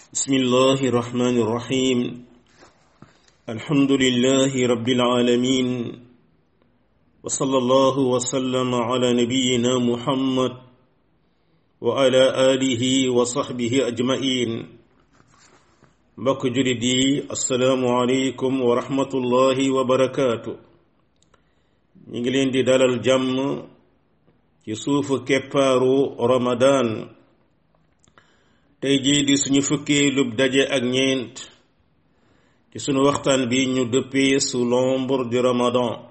بسم الله الرحمن الرحيم الحمد لله رب العالمين وصلى الله وسلم على نبينا محمد وعلى آله وصحبه أجمعين mbokk julit yi assalaamu aleykum wa rahmatullahi wa barakaatu ñu ngi leen di dalal jàmm ci suufu keppaaru ramadan tey jii di suñu fukkee lub daje ak ñeent ci sunu waxtaan bi ñu dëppee sous l'ombre du ramadan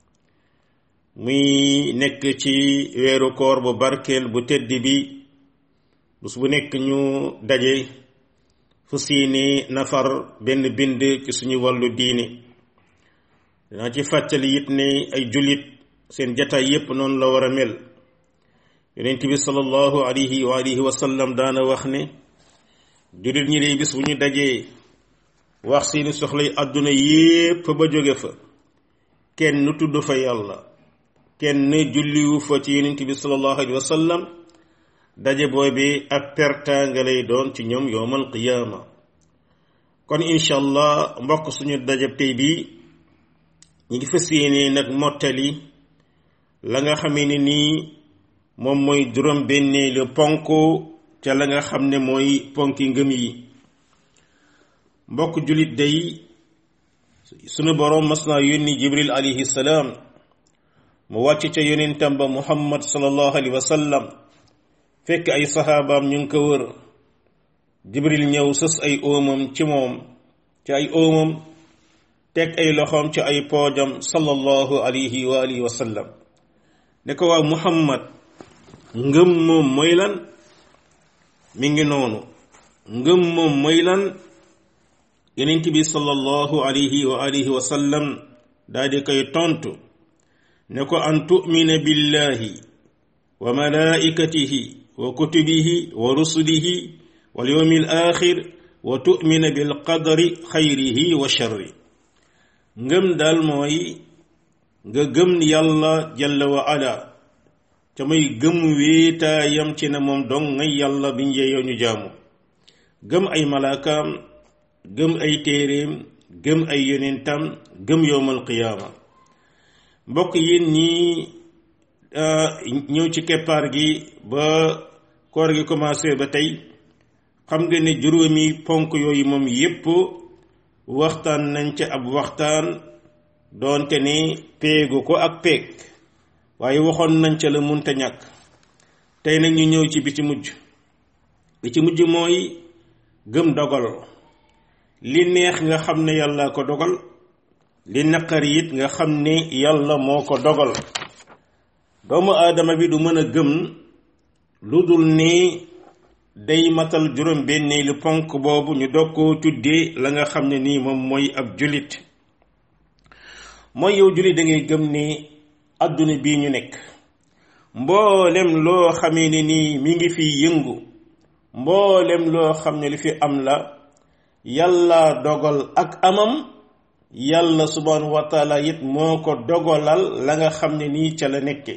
muy nekk ci weeru koor bu barkeel bu tedd bi bés bu nekk ñu daje fu siini nafar benn bind ci suñu wàllu diini dinaa ci fàttali it ne ay jullit seen jataay yépp noonu la war a mel yonent bi sallallahu alayhi wa alihi wa sallam daana wax ne jullit ñi dee bis bu ñu dajee wax seeni soxlay àdduna yépp ba jóge fa kenn tudd fa yàlla kenn julliwu fa ci yonent bi sallallahu alayhi wa sallam daje boobi ab perta nga lay doon ci ñoom yowmal qiyaama kon incha allah mbokk suñu dajab tey bi ñi ngi fas yéene nag mottali la nga xamee ne nii moom mooy juróom benneelu ponk ca la nga xam ne mooy ponki ngëm yi mbokk jullit day sunu boroom mas naa yónni jibril alayhi salaam mu wàcc ca yonentam ba muhammad sallallahu alayhi wa sallam fekk ay saxaabaam ñu ngi ko wër jibril ñëw sës ay óomam ci moom ci ay óomam teg ay loxoom ci ay poojam sallallahu alayhi wa alihi wa sallam ne ko waaw muhammad ngëm moom mooy lan mi ngi noonu ngëm moom mooy lan yonent bi sallallahu alayhi wa alihi wa sallam daal di koy tontu ne ko an tu'mina billahi wa malaikatihi wa kutubihi wa rusulihi wal yawmil axir wa tu'mina bil qadari xayrihi wa sharri ngëm daal mooy nga gëm yàlla jalla wa ala te muy gëm wéetaayam ci ne moom dong ngay yàlla bi njeyoo ñu jaamu gëm ay malaakaam gëm ay téeréem gëm ay yonentam gëm yowmal qiyaama mbokk yéen ñi ñëw ci keppaar gi ba koor gi commencé ba tey xam nga ne juróomi ponk yooyu moom yépp waxtaan nañ ca ab waxtaan doonte ne péegu ko ak péeg waaye waxoon nañ ca la munta ñàkk tey nag ñu ñëw ci bi ci mujj bi ci mujj mooy gëm dogal li neex nga xam ne yàlla ko dogal li naqar it nga xam ne yàlla moo ko dogal doomu aadama bi du mën a gëm lu dul ne day matal juróom benneelu ponk boobu ñu dog koo tuddee la nga xam ne nii moom mooy ab julit mooy yow julit da ngay gëm ne àdduna bii ñu nekk mboolem loo xamee ne nii mi ngi fi yëngu mboolem loo xam ne li fi am la yàlla dogal ak amam yàlla subhanahu wa taala it moo ko dogalal la nga xam ne nii ca la nekke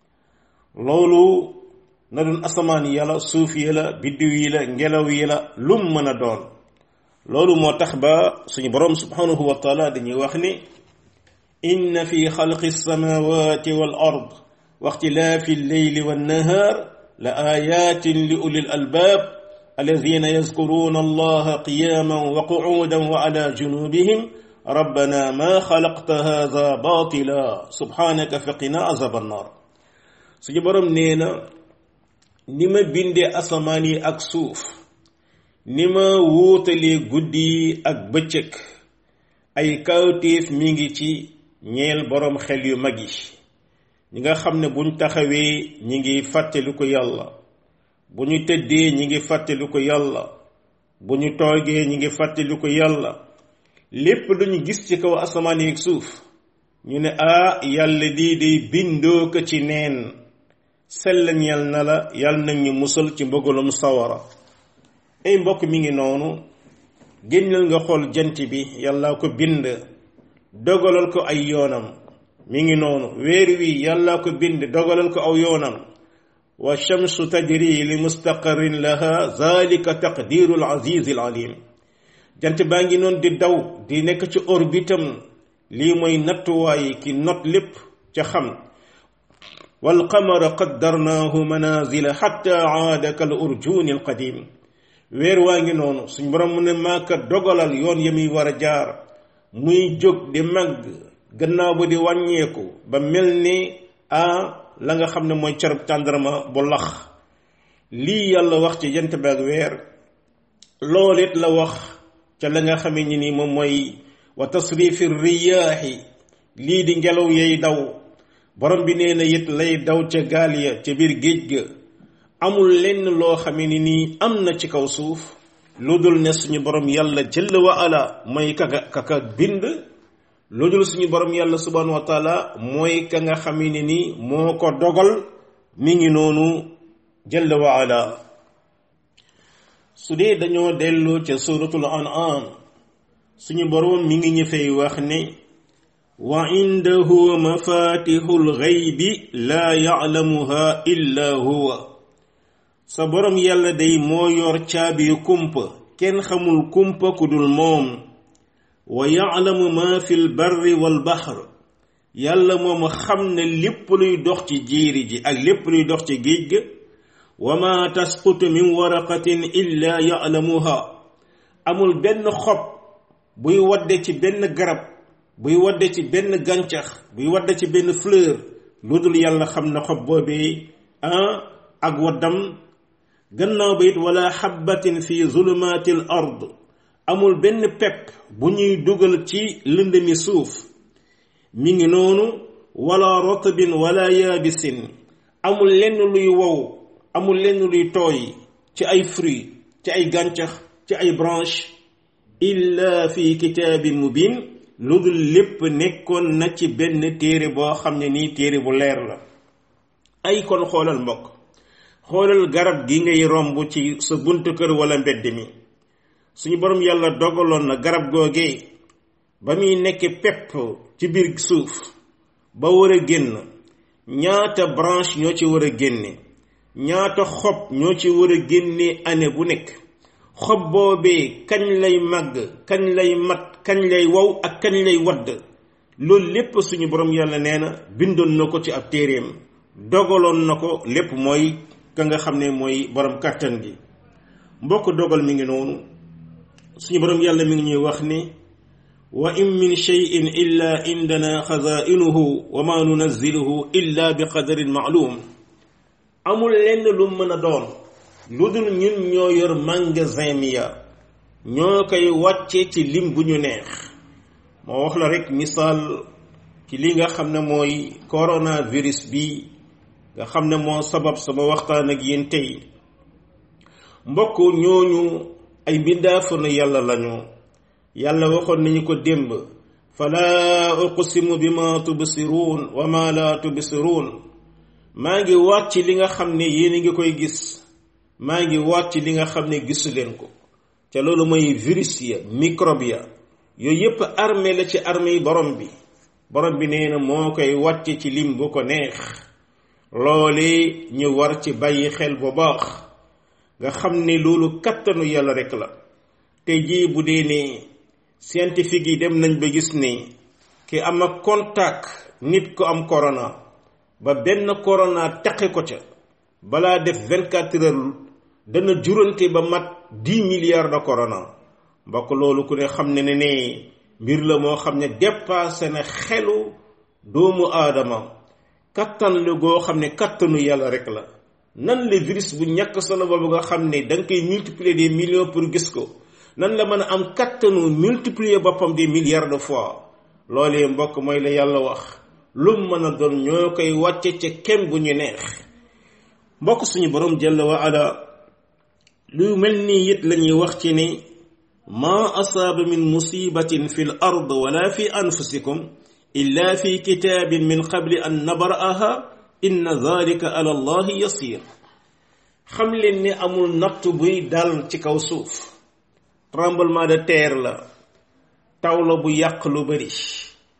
loolu na doon asamaan yi la suuf yi la biddiw yi la ngelaw yi la lum mën a doon loolu moo tax ba suñu boroom subhanahu wa taala dañuy wax ni inna fi xalqi samawati wal ard wa ixtilaafi lleyli wannahaar la ayatin li ulil albaab alladina yazkuruna allaha qiyaman wa qu'udan wa ala junubihim rabbana ma xalaqta hada batila subhanaka faqina azab annar suñu boroom nee na ni ma bindee asamaan yi ak suuf ni ma wuutalee guddi yi ak bëccëg ay kawtéef mi ngi ci ñeel boroom xel yu mag yi ñi nga xam ne buñ taxawee ñi ngi fàttelu ko yàlla bu ñu tëddee ñi ngi fàttelu ko yàlla bu ñu toogee ñi ngi fàttelu ko yàlla lépp luñu gis ci kaw asamaan yi ak suuf ñu ne ah yàlla lii day bindoo ko ci neen sell ñeel na la yàlla nag ñu musal ci mbëggalum sawara ay mbokk mi ngi noonu génnal nga xool jant bi yàlla ko bind dogalal ko ay yoonam mi ngi noonu weer wi yàlla ko bind dogalal ko aw yoonam wa shamsu tajri li mustaqarrin laha zalika taqdiru al aziz al alim jant baa ngi noonu di daw di nekk ci orbitam lii mooy nattuwaay ki not lépp ca xam wal qamara qaddarnaahu manazila xatta aada kal urjuni al qadim weer waa ngi noonu suñ borom mu ne maaka dogalal yoon ya muy war a jaar muy jóg di màgg gannaaw ba di wàññeeku ba mel ni a la nga xam ne mooy carab tàndarma bu lax lii yàlla wax ci jant baag weer loolu it la wax ca la nga xamee ni ni moom mooy wa tasrifi riyaaxi lii di ngelaw yay daw borom bi nee na it lay daw ca gaal ya ca biir géej ga amul lenn loo xamee ni nii am na ci kaw suuf lu dul ne suñu borom yàlla jëll wa ala mooy kaka kaka bind lu dul suñu borom yàlla subhanahu wa taala mooy ka nga xamee ni nii moo ko dogal mi ngi noonu jëll wa ala su dee dañoo delloo ca suratul an'am suñu borom mi ngi ñu fay wax ne wa indahu mafatihul ghaybi la ya'lamuha illa huwa sa borom yàlla day moo yor caabi kumpa kenn xamul kumpa ku dul moom wa ya'lamu ma fil barri wal bahr yàlla moom xam ne lépp luy dox ci jéeri ji ak lépp luy dox ci géej ga wa ma tasqutu min waraqatin illa ya'lamuha amul benn xob buy wadde ci benn garab buy wadde ci benn gàncax buy wadde ci benn fleur lu dul yàlla xam na xob boobee ah ak waddam gannaaw ba it wala xabbatin fi zulumaati l ard amul benn pepp bu ñuy dugal ci lëndëmi suuf mi ngi noonu wala rotbin wala yaabisin amul lenn luy wow amul lenn luy tooy ci ay fruits ci ay gàncax ci ay branche illa fi kitaabin mubin lu dul lépp nekkoon na ci benn téere boo xam ne nii téere bu leer la ay kon xoolal mbokk xoolal garab gi ngay romb ci sa buntu kër wala mbedd mi suñu borom yàlla dogaloon na garab googee ba muy nekk pepp ci biir suuf ba war a génn ñaata branche ñoo ci war a génne ñaata xob ñoo ci war a génne année bu nekk xob boobee kañ lay màgg kañ lay mat kañ lay wow ak kañ lay wadd loolu lépp suñu borom yàlla nee na bindoon na ko ci ab téeréem dogaloon na ko lépp mooy ka nga xam ne mooy borom kàttan gi mbokk dogal mi ngi noonu suñu borom yàlla mi ngi ñuy wax ni wa in min cheyin illa indana xazainuhu wa ma nunazziluhu illa bi qadarin maalum amul lenn lu mën a doon lu dul ñun ñoo yor magasin mi ya ñoo koy wàcce ci lim bu ñu neex moo wax la rek misaal ci li nga xam ne mooy coronavirus bi nga xam ne moo sabab sama waxtaan ak yéen tey mbokk ñooñu ay mbindaafanu yàlla lañu yàlla waxoon nañu ko démb fala uqsimu bima tubsiruun wa ma la tubsiruun maa ngi waat ci li nga xam ne yéen a ngi koy gis maa ngi waat ci li nga xam ne gisu leen ko ca loolu mooy virus ya microbe ya yooyu yépp armée la ci armée yi borom bi borom bi nee na moo koy wàcce ci lim bu ko neex loole ñu war ci bàyyi xel bu baax nga xam ne loolu kattanu yàlla rek la tey jii bu dee ne scientifique yi dem nañ ba gis ne ki am ak contact nit ko am corona ba benn corona teqe ko ca balaa def vingt quatre heures dana jurante ba mat dix milliards de corona mbokk loolu ku ne xam ne ne ne mbir la moo xam ne dépassé na xelu doomu aadama kattan la goo xam ne kattanu yàlla rek la nan la virus bu ñàkk solo boobu nga xam ne da nga koy multiplier des millions pour gis ko nan la mën a am kattanu multiplier boppam des milliards de fois loolee mbokk mooy la yàlla wax lu mën a doon ñoo koy wàcce ca kem bu ñu neex mbokk suñu borom jalla wa ala lu mel nii it la ñuy wax ci ni ma asaaba min musibatin fi l ard wala fi anfusikum illa fi kitaabin min qabli an nabra'aha inna dhalika ala allahi yasir xam leen ni amul natt buy dal ci kaw suuf tremblement de terre la taw la bu yàq lu bari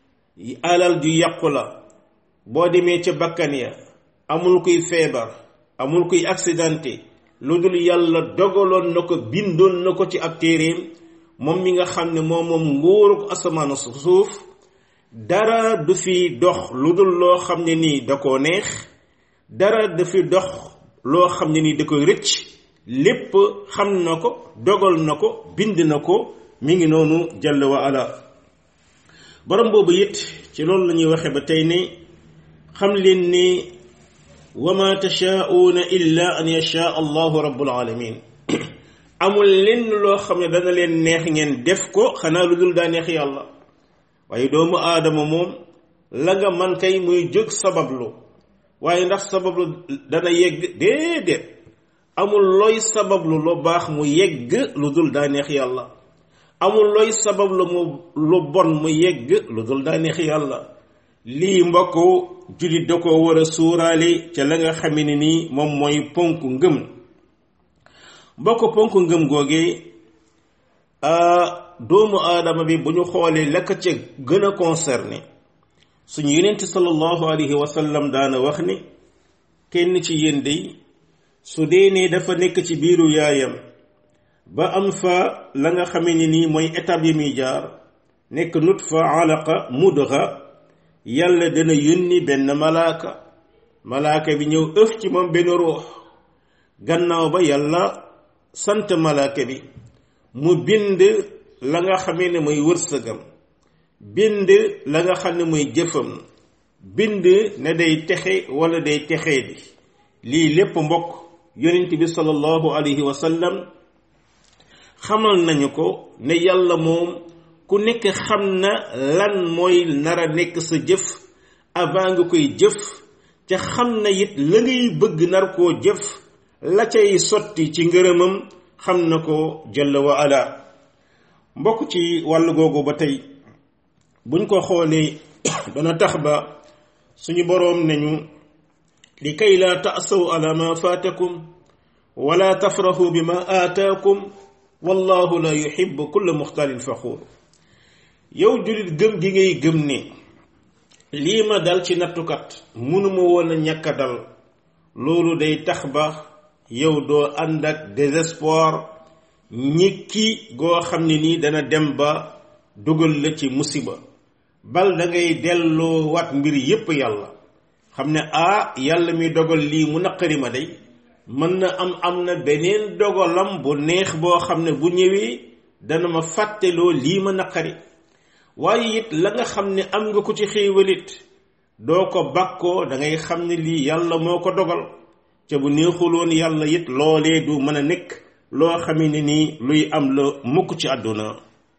alal ju yàqu la boo demee ca bakkan ya amul kuy feebar amul kuy accidenté lu dul yàlla dogaloon na ko bindoon na ko ci ab téeréem moom mi nga xam ne moom moom nguuruk asamaan suuf dara du fi dox lu dul loo xam ne nii da koo neex dara du fi dox loo xam ne nii da koy rëcc lépp xam na ko dogal na ko bind na ko mi ngi noonu jalla wa ala borom boobu it ci loolu la ñuy waxe ba tey ne xam leen ni wa ma tashaauna illa an yashaa allahu rabbul alamin amul lenn loo xam ne dana leen neex ngeen def ko xanaa lu dul daa neex yàlla waaye doomu aadama moom la nga man kay muy jóg sabablu waaye ndax sabablu dana yegg déedéet amul looy sabablu lu baax mu yegg lu dul daa neex yàlla amul looy sabablu mu lu bon mu yegg lu dul daa neex yàlla lii mbokk jullit da ko war a suuraale ca la nga xame ne nii moom mooy ponk ngëm mbokk ponk ngëm googee doomu aadama bi bu ñu xoolee la ko ca gën a concerné suñu yenent sallallahu alayhi wa sallam daana wax ni kenn ci yéen day su dee ne dafa nekk ci biiru yaayam ba am fa la nga xame ne nii mooy étape yi muy jaar nekk nutfa alaqa mudga yàlla dana yónni benn malaaka malaaka bi ñëw ëf ci moom benn ruux gannaaw ba yàlla sant malaaka bi mu bind la nga xamee ne mooy wërsëgam bind la nga xam ne mooy jëfam bind ne day texe wala day texee bi lii lépp mbokk yonent bi sallallahu alayhi wa sallam xamal nañu ko ne yàlla moom ku nekk xam na lan mooy nar a nekk sa jëf avant nga koy jëf ca xam na it la ngay bëgg nar koo jëf la cay sotti ci ngërëmam xam na ko jalla wa ala mbokk ci wàll googu ba tey buñ ko xoolee dana tax ba suñu boroom nañu li kay laa taasaw ala ma faatakum wala tafrahu bi ma aataakum wallahu la yuhibbu kulla muxtaalin faxuur yow jullit gëm gi ngay gëm ne lii ma dal ci nattukat mënuma woon a ñàkk a dal loolu day tax ba yow doo ànd ak désespoir ñikki goo xam ne nii dana dem ba dugal la ci musiba bal da ngay delloo wat mbir yépp yàlla xam ne ah yàlla mi dogal lii mu naqari ma day mën na am am na beneen dogalam bu neex boo xam ne bu ñëwee dana ma fàtteloo lii ma naqari waaye it la nga xam ne am nga ko ci xéewalit doo ko bàkkoo da ngay xam ne lii yàlla moo ko dogal ca bu neexuloon yàlla it loolee du mën a nekk loo xamee ne nii luy am la mukk ci àdduna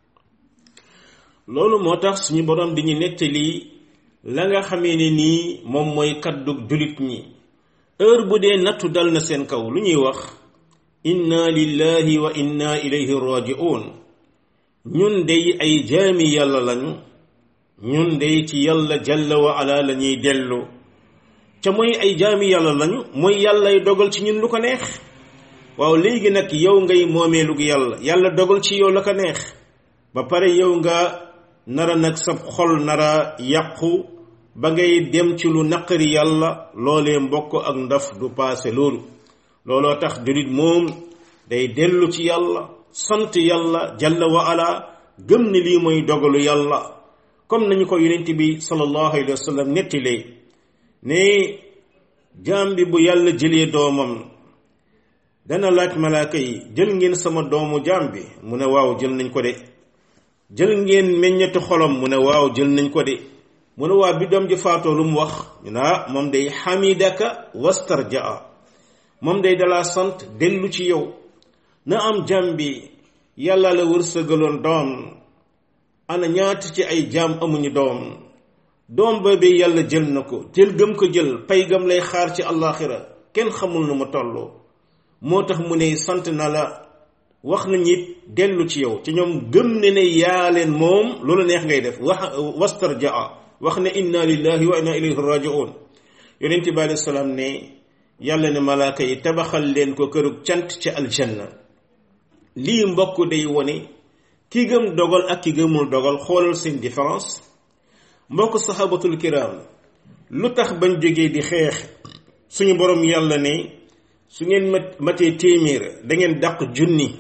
loolu moo tax suñu borom di ñu nettali la nga xamee ne nii moom mooy kaddu julit ñi heure bu dee nattu dal na seen kaw lu ñuy wax inna lillahi wa inna ilayhi raji'un ñun dey ay jaami yàlla lañu ñun dey ci yàlla jalla wa ala la ñuy dellu ca mooy ay jaami yàlla lañu mooy yàllay dogal ci ñun lu ko neex waaw léegi nag yow ngay moomeelu yàlla yàlla dogal ci yow la ko neex ba pare yow nga nara nag sa xol nara yàqu ba ngay dem ci lu naqari yàlla loolee mbokk ak ndaf du paase loolu looloo tax julit moom day dellu ci yàlla sant yàlla jalla wa ala gëm ni lii mooy dogalu yàlla comme nañu ko yonent bi sallallahu alayhi wa sallam nettilee ne jaam bi bu yàlla jëlee doomam dana laaj malaaka yi jël ngeen sama doomu jaam bi mu ne waaw jël nañ ko de jël ngeen meññetu xolam mu ne waaw jël nañ ko de mu ne waa bi doom ji faatoo lu mu wax ñu ne ah moom day xamidaka wastarjaa moom day dalaa sant dellu ci yow na am jaam bi yàlla la wërsëgaloon doom ana ñaata ci ay jaam amuñu doom doom ba bi yàlla jël na ko jël gëm ko jël pay gam lay xaar ci àllaaxira kenn xamul nu mu tolloo moo tax mu ne sant na la wax nañ it dellu ci yow ci ñoom gëm ne ne yaa leen moom loolu neex ngay def wax wastarjaa wax ne inna lillahi wa inna ilayhi rajiun yonent bi alayhi salaam ne yàlla ne malaaka yi tabaxal leen ko kërug cant ci aljanna lii mbokk day wone ki gëm dogal ak ki gëmul dogal xoolal seen différence mbokk sahabatul kiram lu tax bañ jógee di xeex suñu borom yàlla ne su ngeen mat matee téeméer da ngeen dàq junni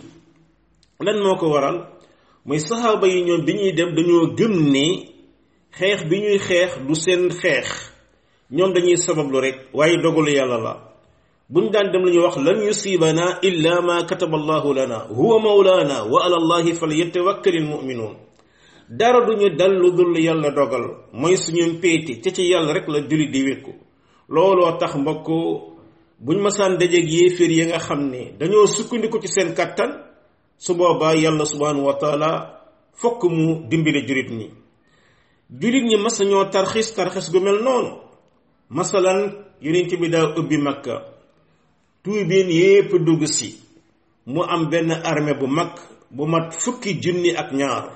lan moo ko waral mooy saxaaba yi ñoom bi ñuy dem dañoo gëm ne xeex bi ñuy xeex du seen xeex ñoom dañuy sabablu rek waaye dogalu yàlla la buñ daan dem la ñuy wax lan yusibana illa ma kataba allahu lana huwa mawlana wa ala allahi falyatawakkalil mu'minun dara duñu dal lu dul yàlla dogal mooy suñu péete ca ci yàlla rek la jullit di wékku looloo tax mbokk buñ masaan dajeeg yéeféer yi nga xam ne dañoo sukkandiku ci seen kattan su boobaa yàlla subhanahu wa taala fokk mu dimbale jullit ñi jullit ñi mas ñoo tarxis tarxis gu mel noonu masalan yonent bi daa ubbi makka tuubeen yépp dugg si mu am benn armée bu mag bu mat fukki junni ak ñaar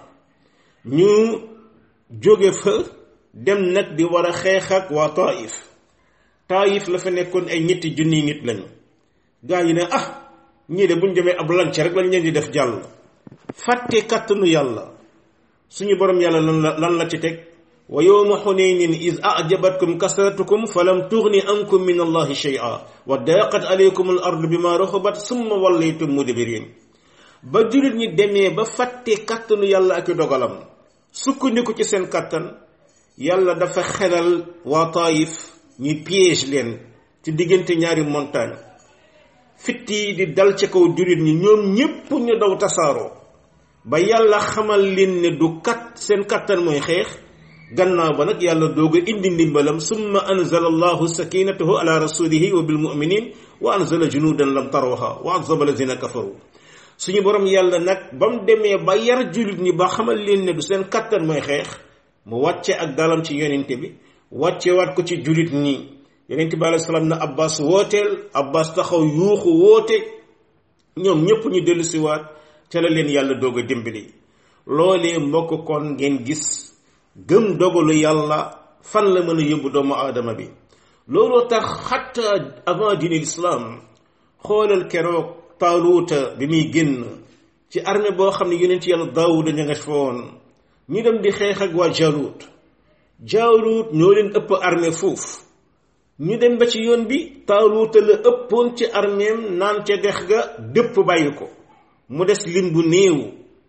ñu jóge fa dem nag di war a xeex ak waa taif taif la fa nekkoon ay ñetti junni nit lañu gaa yi ne ah ñii de buñ demee ab lanc rek lañ leen di def jàll fàtte kàttanu yàlla suñu borom yàlla lan la lan la ci teg wa yowma xunaynin is ajabatkum kasratukum falam tugni ankum min allahi shay'a wa daqat alaykum al ardu bima raxubat summa wallaytum mudbirin ba jullit ñi demee ba fàtte kàttanu yàlla ak i dogalam sukkandiku ci seen kàttan yàlla dafa xelal waa taayif ñi piège leen ci diggante ñaari montagne fitt yi di dal ci kaw jullit ñi ñoom ñépp ñu daw tasaaroo ba yàlla xamal leen ne du kat seen kàttan mooy xeex gannaaw ba nag yàlla doog a indi ndimbalam summa anzala allahu sakinatahu ala rasulihi wa bil muminin wa anzala junudan lam tarawha wa azaba lazina kafaru suñu borom yàlla nag ba mu demee ba yar jullit ñi ba xamal leen ne du seen kattan mooy xeex mu wàcce ak dalam ci yonente bi wàcce waat ko ci jullit ñi yonente bi alayhi salaam na abbas wooteel abbas taxaw yuuxu woote ñoom ñépp ñu dellu si waat ca la leen yàlla doog a dimbali loolee mbokk kon ngeen gis gëm dogalu yàlla fan la mën a yóbbu doomu aadama bi looloo tax xatta avant diine l'islam xoolal keroog taaluuta bi muy génn ci armée boo xam ne yonent yàlla daawuda ña nga fa woon ñu dem di xeex ak waa jaaluut jaaluut ñoo leen ëpp armée foofu ñu dem ba ci yoon bi taaluuta la ëppoon ci arméem naan ca dex ga dëpp bàyyi ko mu des lim bu néew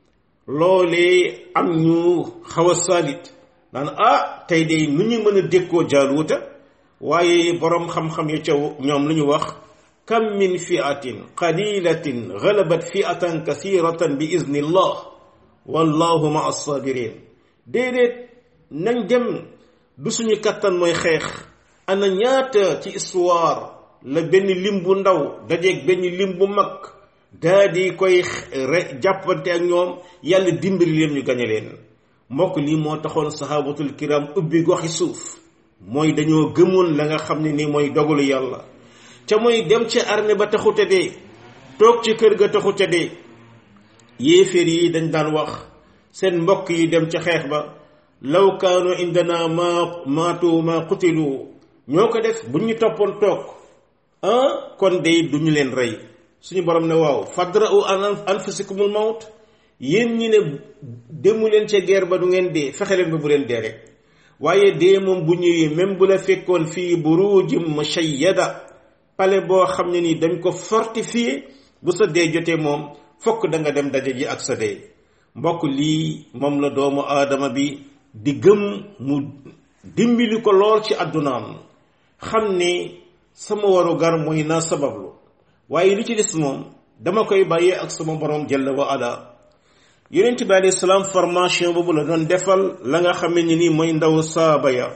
loolee am ñu xaw a saalit naan ah tey de nu ñu mën a dékkoo jaaluuta waaye boroom xam-xam ya ca ñoom lu ñu wax kam min fiatin qalilatin galabat fiatan kasiratan bi izni llah wallahu ma assabirin déedéet nañ dem du suñu kattan mooy xeex ana ñaata ci histoire la benn lim bu ndaw dajeeg benn lim bu mag daa di koy jàppante ak ñoom yàlla dimbali leen ñu gañe leen mbokk lii moo taxoon sahabatul kiram ubbi goxi suuf mooy dañoo gëmoon la nga xam ne ni mooy dogalu yàlla ca mooy dem ci armée ba taxute dee toog ci kër ga taxute dee yéeféer yi dañ daan wax seen mbokk yi dem ca xeex ba law kaanu indana ma maatu ma qutilu ñoo ko def bu ñu toppoon toog ah kon day duñu leen rey suñu borom ne waaw fadra'u an anfusikumul mawt yéen ñi ne demu leen ca guerre ba du ngeen dee fexe leen ba bu leen dee rek waaye dee moom bu ñëwee même bu la fekkoon fii burujim mushayyada pale boo xam ne ni dañ ko fortifié bu sa dee jotee moom fokk da nga dem daje ji ak sa dee mbokk lii moom la doomu aadama bi di gëm mu dimbali ko lool ci àddunaam xam ne sama waru gar mooy naa sabablu waaye li ci des moom dama koy bàyyee ak sama borom jalla wa ala yonent bi alayhi salaam formation boobu la doon defal la nga xam ne ni mooy ndaw saaba ya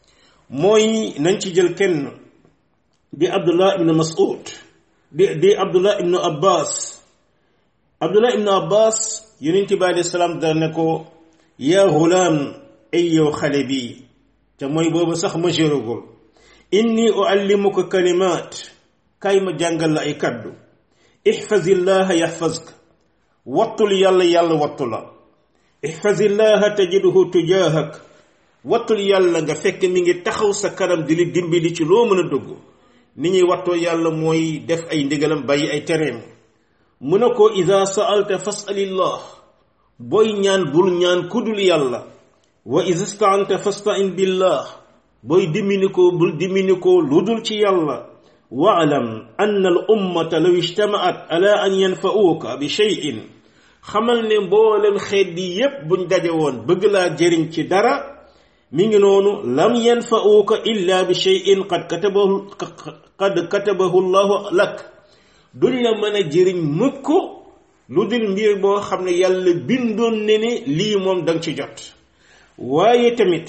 mooy nañ ci jël kenn di abdullah ibn mas'ud di di abdullah ibn abbas abdullah ibn abbas yonent bi alayhi salaam da ne ko yaa gulaam ay yow xale bi te mooy boobu sax ma jërugul inni uallimuka kalimaat kaay ma jàngal la ay kaddu ihfazillaha yaxfazka wattul yàlla yàlla wattu la ihfazillaha tajidhu tujaahak wattul yàlla nga fekk mi ngi taxaw sa kanam di li dimbali ci loo mën a dugg ni ñuy wattoo yàlla mooy def ay ndigalam bàyyi ay tereem mu ne ko ida saalta fasalillah booy ñaan bul ñaan kudul yàlla wa ida staanta fastain billah booy dimini ko bul dimini ko lu dul ci yàlla waalam ann al ummata law ijtamaat ala an yanfa'uuka bi shay'in xamal ne mboolem xeet yi yépp buñ daje woon bëgg laa jëriñ ci dara mi ngi noonu lam yanfa'uuka illa bi shay'in qad katabahu qad katabahu llahu lak duñ la mën a jëriñ mukk lu dul mbir boo xam ne yàlla bindoon ne ne lii moom danga ci jot waaye tamit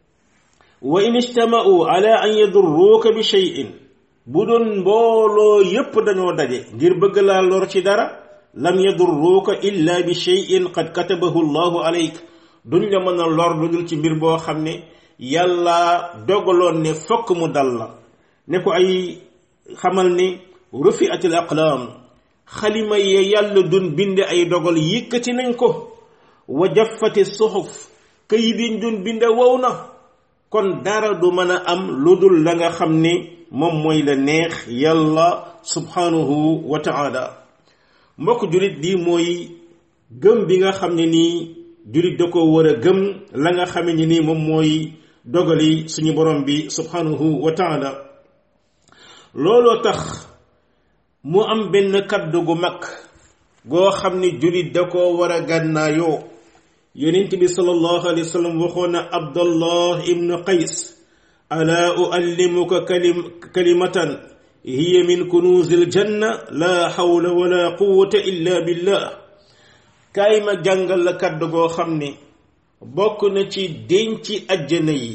wa in ijtama'u ala an yadurruuka bi shay'in bu doon mbooloo yépp dañoo daje ngir bëgg laa lor ci dara lam yadurruuka illa bi shay'in qad katabahu llahu alayk duñ la mën a lor lu dul ci mbir boo xam ne yàlla dogaloon ne fokk mu dal la ne ko ay xamal ni rufi'atil aqlaam xalima ye yàlla dun bind ay dogal yëkkati nañ ko wa jaffati suxuf këyit yiñ dun bind wow na kon dara du mën a am lu dul la nga xam ne moom mooy la neex yàlla subhanahu wa ta'ala mbokk julit di mooy gëm bi nga xam ne nii julit da ko war a gëm la nga xam ne nii moom mooy dogali suñu borom bi subhanahu wa ta'ala looloo tax mu am benn kaddu gu mag goo xam ne julit da ko war a gànnaayoo yonent bi sallallahu alayhi wa sallam waxoon na abdallah ibnu qays ala uallimuka kalim kalimatan hiya min kunuzil janna la hawla wala quwwata illa billah kaay ma jàngal la kaddu goo xam ne bokk na ci denci ajjana yi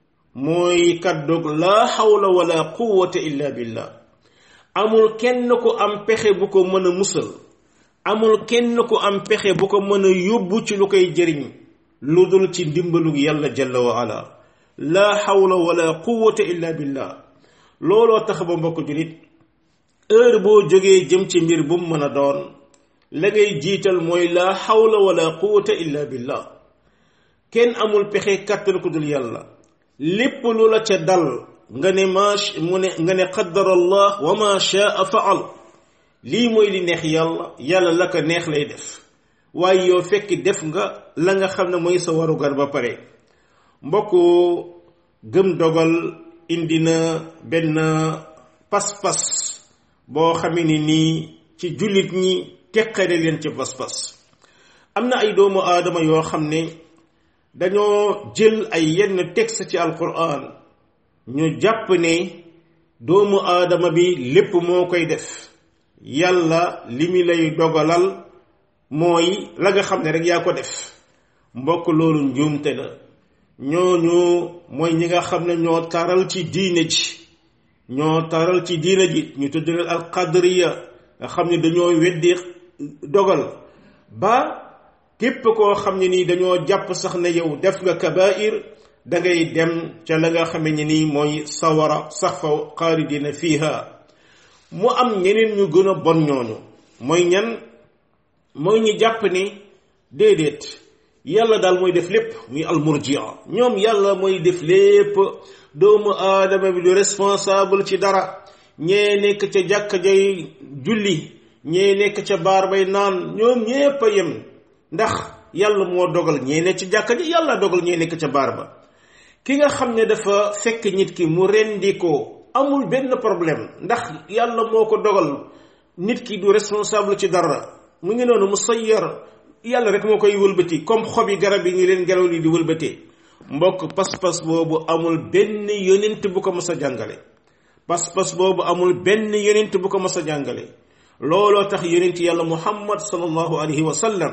mooy kaddu la hawla wala quwwata illa billah amul kenn ku am pexe bu ko mën a musal amul kenn ku am pexe bu ko mën a yóbbu ci lu koy jëriñ lu dul ci ndimbalu yàlla jalla wa ala la hawla wala quwwata illa billah looloo tax ba mbokk julit heure boo jógee jëm ci mbir bu mu mën a doon la ngay jiital mooy la hawla wala quwwata illa billah kenn amul pexe kàttan ku dul yàlla lépp lu la ca dal nga ne ma mu ne nga ne qaddara allah wa ma shaa faal lii mooy li neex yàlla yàlla la ko neex lay def waaye yow fekk def nga la nga xam ne mooy sa warugar ba pare mbokk gëm dogal indi na benn pas-pas boo xamee ni nii ci jullit ñi teqale leen ci pas-pas am na ay doomu aadama yoo xam ne dañoo jël ay yenn texte ci alquran ñu jàpp ne doomu aadama bi lépp moo koy def yàlla li mi lay dogalal mooy la nga xam ne rek yaa ko def mbokk loolu njuumte la ñooñu mooy ñi nga xam ne ñoo taral ci diine ji ñoo taral ci diine ji ñu tudd leen al qadriya nga xam ne dañoo weddi dogal ba képp koo xam ne nii dañoo jàpp sax ne yow def nga kabair da ngay dem ca la nga xame ne nii mooy sawara sax fa xaalidina fiha mu am ñeneen ñu gën a bon ñooñu mooy ñan mooy ñu jàpp ni déedéet yàlla daal mooy def lépp muy almurjia ñoom yàlla mooy def lépp doomu aadama bi du responsable ci dara ñee nekk ca jàkka jay julli ñee nekk ca baar bay naan ñoom ñépp a yem ndax yàlla moo dogal ñee nekk ca jàkka ji yàlla dogal ñee nekk ca baar ba ki nga xam ne dafa fekk nit ki mu rendi ko amul benn problème ndax yàlla moo ko dogal nit ki du responsable ci dara mu ngi noonu mu sayyar yàlla rek moo koy wëlbati comme xob yi garab yi ngi leen ngelaw li di wëlbatee mbokk pas-pas boobu amul benn yonent bu ko mës a jàngale pas-pas boobu amul benn yonent bu ko mës a jàngale looloo tax yonent yàlla muhammad sallallahu alayhi wa sallam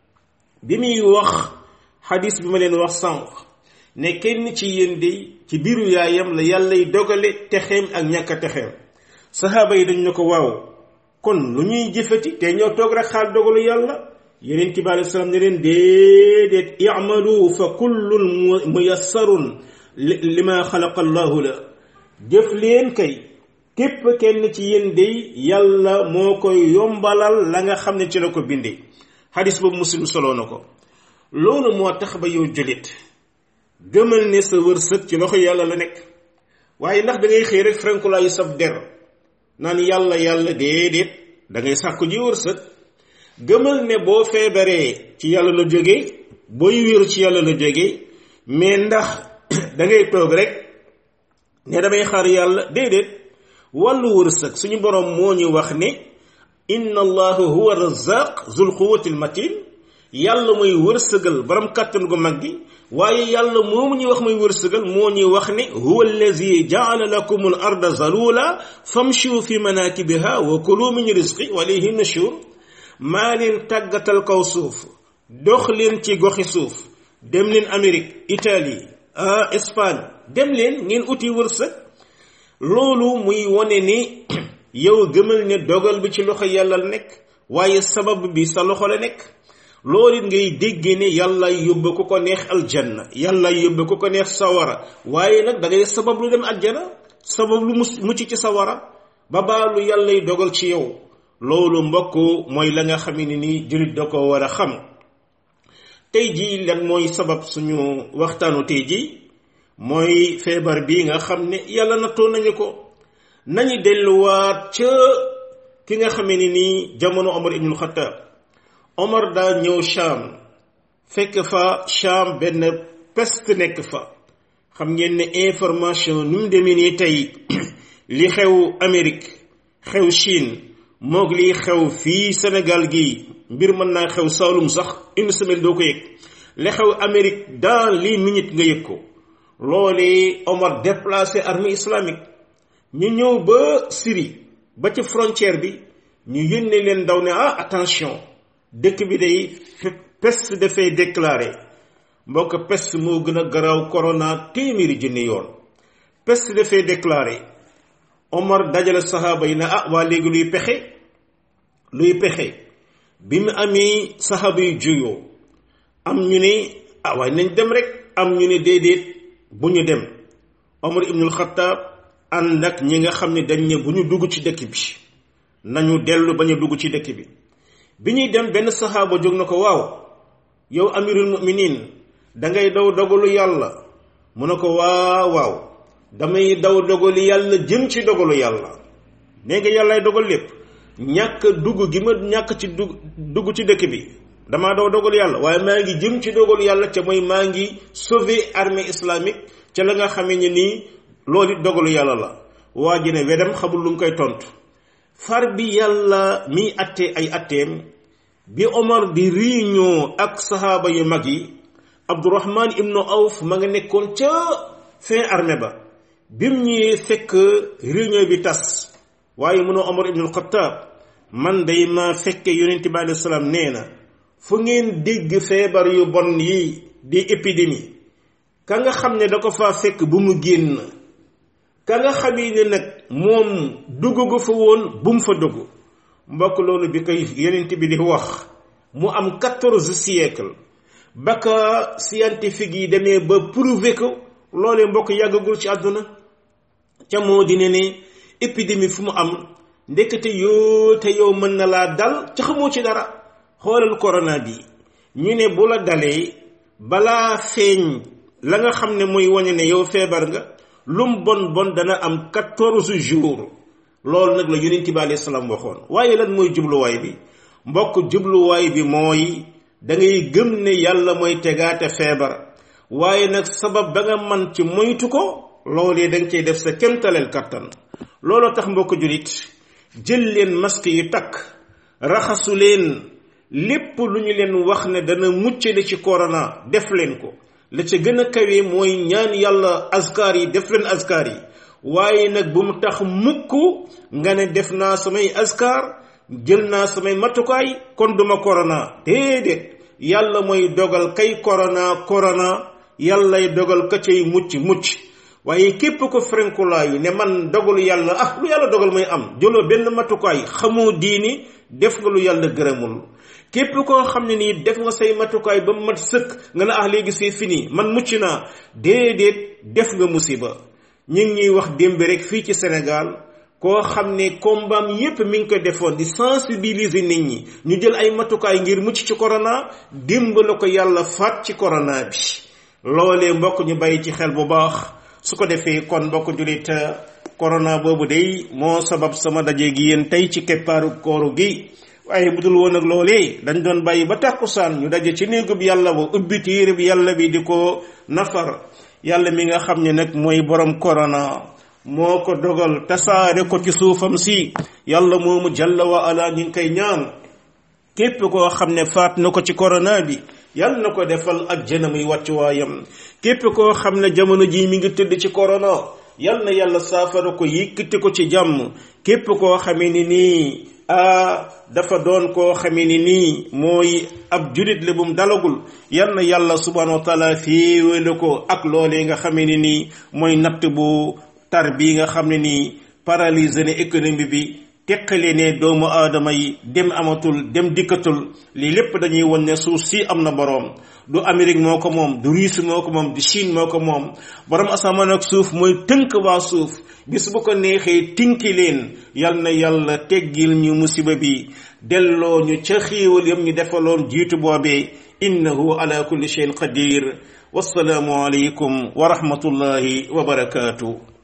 bi muy wax xadis bi ma leen wax sànq ne kenn ci yéen de ci biiru yaayam la yàllay dogale texeem ak ñàkk a texeem saxaaba yi dañ ne ko waaw kon lu ñuy jëfati te ñoo toog rek xaal dogalu yàlla yeneen bi alei salaam ne leen déedéet i'malu fa kullun muyassarun lima xalaqa allahu la jëf leen kay képp kenn ci yéen day yàlla moo koy yombalal la nga xam ne ci la ko bindee xadis boobu muslim soloo na ko loolu moo tax ba yow julit gëmal ne sa wërsëg ci loxo yàlla la nekk waaye ndax da ngay xëy rek frankulaayu sab der naan yàlla yàlla déedéet da ngay sàkku ji wërsëg gëmal ne boo feebaree ci yàlla la jóge booy wéeru ci yàlla la jóge mais ndax da ngay toog rek ne damay xaar yàlla déedéet wàllu wërsëg suñu borom moo ñu wax ne inna allahu huwa razaq zul quwati matin yàlla mooy wërsëgal borom kàttan gu mag gi waaye yàlla moomu ñuy wax mooy wërsëgal moo ñuy wax ne huwa allazi jaala lakum al arda zalula famshu fi manakibiha wa kulu min rizqi wa ilayhi nushur maa leen tàggatal kaw suuf dox leen ci goxi suuf dem leen Amérique Italie ah Espagne dem leen ngeen uti wërsëg loolu muy wone ni yow gëmal ne dogal bi ci loxo yàlla la nekk waaye sabab bi sa loxo la nekk loolu it ngay déggee ne yàlla yóbbu ko ko neex aljanna yàlla yóbbu ko ko neex sawara waaye nag da ngay sabab lu dem aljana sabab lu mucc ci sawara ba baalu yàllay dogal ci yow loolu mbokk mooy la nga xam ne ni jullit da ko war a xam tey jii lan mooy sabab suñu waxtaanu tey jii mooy feebar bi nga xam ne yàlla nattoo nañu ko nañu delluwaat ca ki nga xamee ni nii jamono Omar ibnul Xattaab Omar daa ñëw Cham fekk fa Cham benn peste nekk fa xam ngeen ne information ni mu demee nii tey li xew Amérique xew Chine moog li xew fii Sénégal gi mbir mën naa xew Saalum sax une semaine doo ko yëg li xew Amérique dans les minutes nga yëg ko loolee Omar déplacé armée islamique ñu ñëw ba Syrie ba ci frontière bi ñu yónnee leen daw ne ah attention dëkk bi day peste dafay déclaré mbokk peste moo gën a garaaw corona téeméeri junni yoon peste dafay déclaré Omar dajale saxaaba yi ne ah waa léegi luy pexe luy pexe bi mu amee saxaaba yu juyoo am ñu ne ah waaye nañ dem rek am ñu ne déedéet bu ñu dem Omar ibnul Xattaab ànd ak ñi nga xam ne dañ ne bu ñu dugg ci dëkk bi nañu dellu ba ñu dugg ci dëkk bi bi ñuy dem benn saxaaba jóg na ko waaw yow amirul muminin dangay daw dogalu yàlla mu ne ko waaw waaw damay daw dogalu yàlla jëm ci dogalu yàlla nee nga yàllaay dogal lépp ñàkk dugg gi ma ñàkk ci dugg dugg ci dëkk bi damaa daw dogalu yàlla waaye maa ngi jëm ci dogalu yàlla ca mooy maa ngi sauver armée islamique ca la nga xamee ne nii loolu it dogalu yàlla la waa ji ne wedam xamul lu mu koy tontu far bi yàlla miy atte ay atteem bi Omar di réunion ak saxaaba yu mag yi Abdurahman ibnu Awf ma nga nekkoon ca fin armée ba bim ñëwee fekk réunion bi tas waaye mënoo Omar ibnul Xattaab man day ma fekke yonent bi alayhi salaam nee na fu ngeen dégg feebar yu bon yi di épidémie ka nga xam ne da ko faa fekk bu mu génn ka nga xamee ne nag moom dugg gu fa woon bu mu fa dugg mbokk loolu bi koy yonent bi di wax mu am quatorze siècle ba ka scientifique yi demee ba prouver ko loolee mbokk yàggagul ci àdduna ca moo di ne ne épidémie fu mu am ndekete yoo te yow mën na laa dal ca xamoo ci dara xoolal corona bi ñu ne bu la dalee balaa feeñ la nga xam ne mooy wane ne yow feebar nga lum bon bon dana am quatorze jours loolu nag la yonent bi alayhi salaam waxoon waaye lan mooy jubluwaay bi mbokk jubluwaay bi mooy da ngay gëm ne yàlla mooy tegaate feebar waaye nag sabab ba nga man ci moytu ko loolee da nga cay def sa kemtaleel kattan looloo tax mbokk julit jël leen masque yi takk raxasu leen lépp lu ñu leen wax ne dana muccale ci corona def leen ko la ca gën a kawe mooy ñaan yàlla askar yi def leen askar yi waaye nag bu mu tax mukk nga ne def naa samay askar jël naa samay matukaay kon duma corona déedéet yàlla mooy dogal kay corona corona yàllay dogal ka cay mucc mucc waaye képp ko frenkulaayu ne man dogalu yàlla ah lu yàlla dogal mooy am jëloo benn matukaay xamoo diini def nga lu yàlla gërëmul képp koo xam ne nii def nga say matukaay ba mat sëkk nga ne ah léegi c'est fini man mucc naa déedéet def nga musiba ñu ngi ñuy wax démb rek fii ci Sénégal koo xam ne kombaam yépp mi ngi ko defoon di sensibiliser nit ñi ñu jël ay matukaay ngir mucc ci corona démb la ko yàlla faat ci corona bi loolee mbokk ñu bàyyi ci xel bu baax su ko defee kon mbokk julit corona boobu day moo sabab sama daje gi yéen tey ci keppaaru kooru gi waaye budul woon ak loolee dañ doon bàyyi ba tàkkusaan ñu daje ci néegub yàlla ba ubbi téereb yàlla bi di ko nafar yàlla mi nga xam ne nag mooy borom corona moo ko dogal tasaare ko ci suufam si yàlla moomu jalla wa ala ñu ngi koy ñaan képp koo xam ne faat na ko ci corona bi yal na ko defal ak jëna muy wàccuwaayam képp koo xam ne jamono ji mi ngi tëdd ci corona yal na yàlla saafara ko yëkkati ko ci jàmm képp koo xamee ni nii a dafa doon koo xamee ni nii mooy ab julit la bum dalagul yal na yàlla subhanahu wa taala féewale ko ak loolee nga xamee ni nii mooy natt bu tar bii nga xam ne nii paralysé na économie bi teqale ne doomu aadama yi dem amatul dem dikkatul lii lépp dañuy won ne suuf si am na boroom du Amérique moo ko moom du Russie moo ko moom du Chine moo ko moom borom asamaan ak suuf mooy tënk waa suuf bis bu ko neexee tinki leen yal na yàlla teggil ñu musiba bi delloo ñu ca xiiwal yam ñu defaloon jiitu boobee innahu ala kulli shay'in qadir wassalaamu alaykum wa rahmatullahi wa barakaatu